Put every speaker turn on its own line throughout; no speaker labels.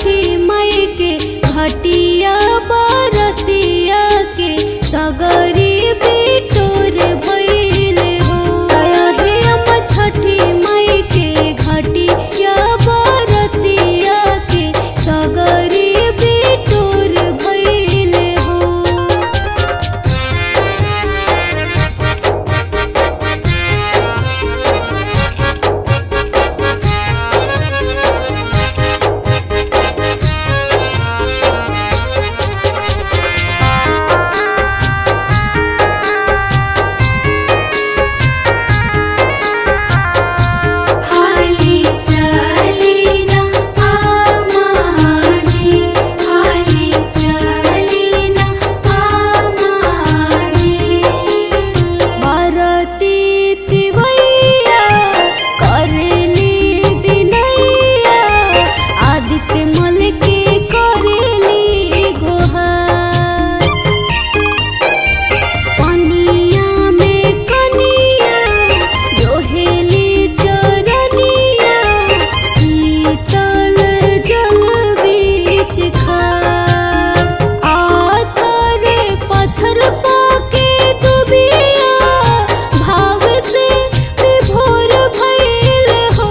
छठी मई के घटिया बरतिया के सगरी बिटोर भइल हो आया हे अम्मा छठी मई के घटिया बरतिया के सगरी बिटोर भइल हो
हाली चलीना आमाजी हाली चलीना आमाजी
भारती तिवैया करेली बिनैया आदित्य मल के करेली गोहार पनिया में कनिया जोहेली चरनिया शीतल जल बीच खार आथर पत्थर पाके दुबिया भाव से विभोर भइल हो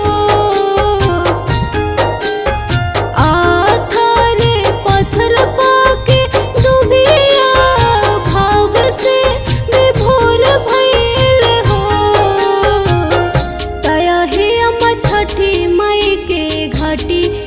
आथर पत्थर पाके दुबिया भाव से विभोर भइल हो तया हे अम्मा छठी मई के घटी